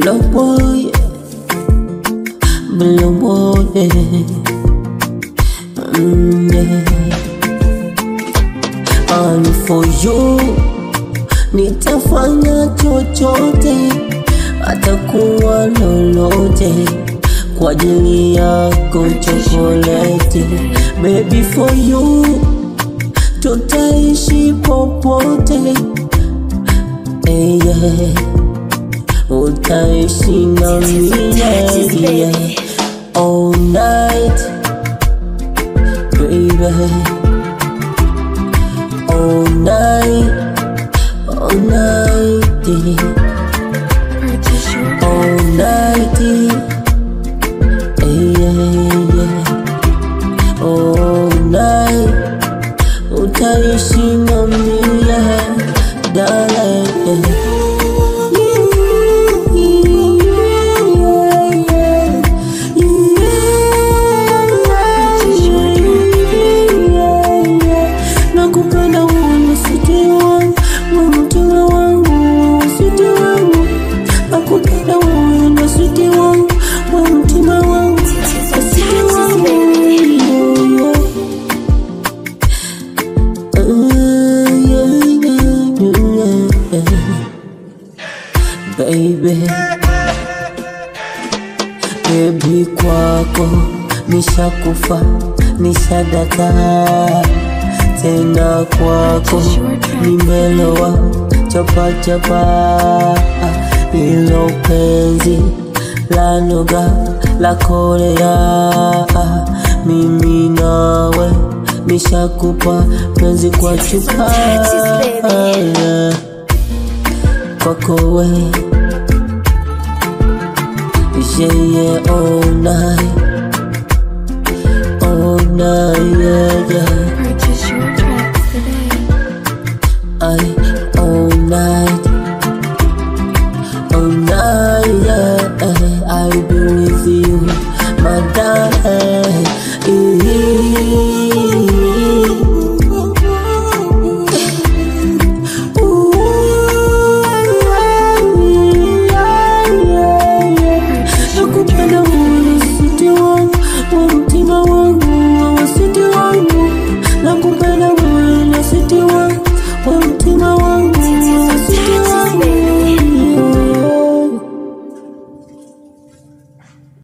Blue boy, blue boy, mm, yeah. And for you, nitafanya chochote, atakuwa lolote kwa ajili yako chokoleti, baby for you, tutaishi popote, eh, yeah. utaishi na mimi yeah. all night baby all night all night yeah. Purchase your all night yeah, yeah, yeah. all night utaishi na mimi yeah, darling yeah. Nakupenda wewe msiti wangu, wewe mtima wangu, msiti wangu. Nakupenda wewe msiti wangu, wewe mtima wangu, msiti wangu. Uh, yeah, yeah, yeah. Baby Baby kwako nishakufa nishadaka tena kwako nimelowa chapa chapa ilo penzi la noga la korea mimi nawe nishakupa penzi kwa chupa yeah. kwako we yeah, yeah, all night, all night, yeah, yeah. purchase your tracks today. I